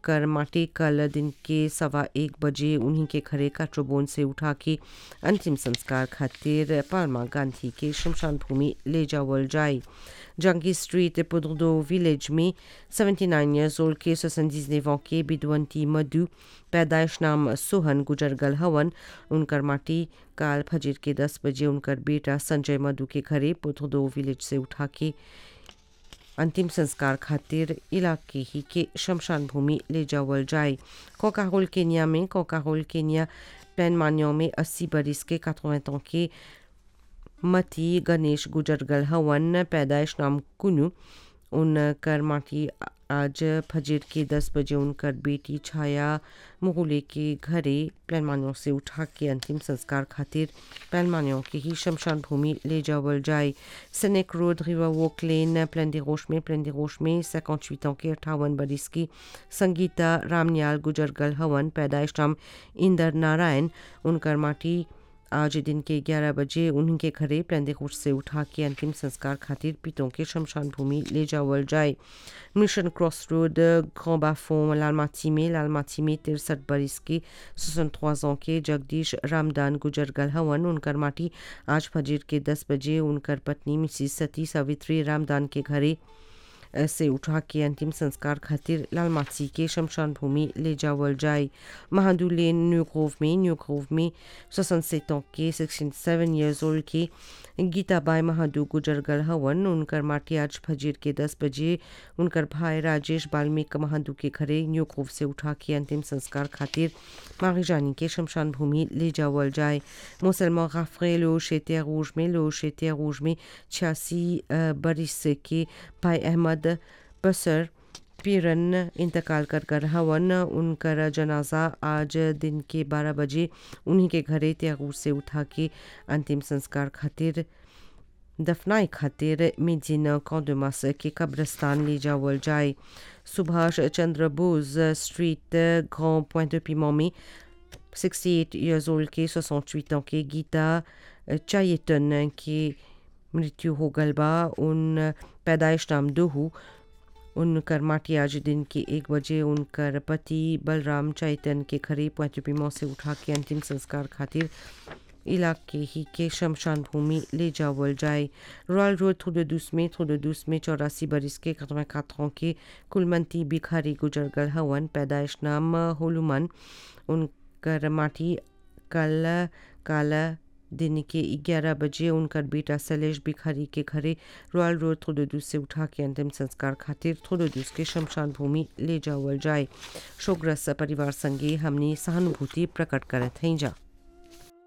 उनकर माटी कल दिन के सवा एक बजे उन्हीं के घरे काट्रोबोन से उठा के अंतिम संस्कार खातिर पालमा गांधी के शमशान भूमि ले जावल जाए जंगी स्ट्रीट पुदरदो विलेज में 79 years old के 79 ans के बिदवंती मधु पैदाइश नाम सोहन गुजर गल हवन उनकर माटी काल फजर के 10 बजे उनकर बेटा संजय मधु के घरे पुदरदो विलेज से उठा के अंतिम संस्कार खातिर इलाके ही के शमशान भूमि ले जावल जाए कोकाहोल केन्या में कोकाहोल केन्या प्लान मान्यों में 80 बरिस के 80 ans के मती गणेश गुजरगल हवन पैदाइश नाम कुनु उनकर माटी आज फजर के 10 बजे उनकर बेटी छाया मुगुले के घरे प्लानमानियों से उठा के अंतिम संस्कार खातिर प्लानमानियों के ही शमशान भूमि ले जावल जाए snake road river walk lane Plaine des Roches में प्लान दे रोश में 58 ans के अट्ठावन बरिस की संगीता रामन्याल गुजरगल हवन पैदाइश नाम इंदर नारायण उनकर माटी आज दिन के 11 बजे उनके घरे प्लेंदेकोट से उठा के अंतिम संस्कार खातिर पितों के शमशान भूमि ले जावल जाए मिशन क्रॉस रोड ग्रां बाफों लालमाटी में लालमाटी में तिरसठ बरिस के 63 ans के जगदीश रामदान गुजरगल हवन उनकर माटी आज फजर के 10 बजे उनकर पत्नी मिसिस सती सावित्री रामदान के घरे से उठा के अंतिम संस्कार खातिर लालमाची के शमशान भूमि ले जावल जाए महादू लेन न्यू ग्रोव में न्यू ग्रोव में 67 ans के 67 years old के गीताबाई महादू गुजरगल हवन उनकर माटी आज फजीर के 10 बजे उनकर भाई राजेश बाल्मीक महादू के घरे न्यू ग्रोव से उठा के अंतिम संस्कार खातिर मारिजानी के शमशान भूमि ले जावल जाए मुसलमान गाफरे लो शेतिया रूज में लो शेतिया रूज में छियासी बरिस के भाई अहमद बसर पीरन इंतकाल कर कर हवन उनकर जनाजा आज दिन के 12 बजे उन्हीं के घरे त्यागूर से उठा के अंतिम संस्कार खातिर दफनाई खातिर मिजिन कौदमास के कब्रस्तान ले जावल जाए Subhash Chandra Bose street Grand Point पिमो में 68 years old के 68 ans के गीता चायतन की मृत्यु हो गल बा उन पैदाइश नाम दोहू उनकर माटी आज दिन के एक बजे उनकर पति बलराम चैतन के घरे पहुंचपीमो से उठा के अंतिम संस्कार खातिर इलाके ही के शमशान भूमि ले जावल जाए रॉयल रोड थोड़े में थोड़े में चौरासी बरिस के कतवा खातों के कुलमंती बिखारी गुजरगल हवन पैदाइश नाम होलुमन उनकर माटी कल काला दिन के 11 बजे उनकर बेटा सलेश भिखारी के घरे रॉयल रोड थोड़ोदूस से उठा के अंतिम संस्कार खातिर थोड़ोदूस के शमशान भूमि ले जावल जाए शोकग्रस्त परिवार संगे हमने सहानुभूति प्रकट करत हैं जा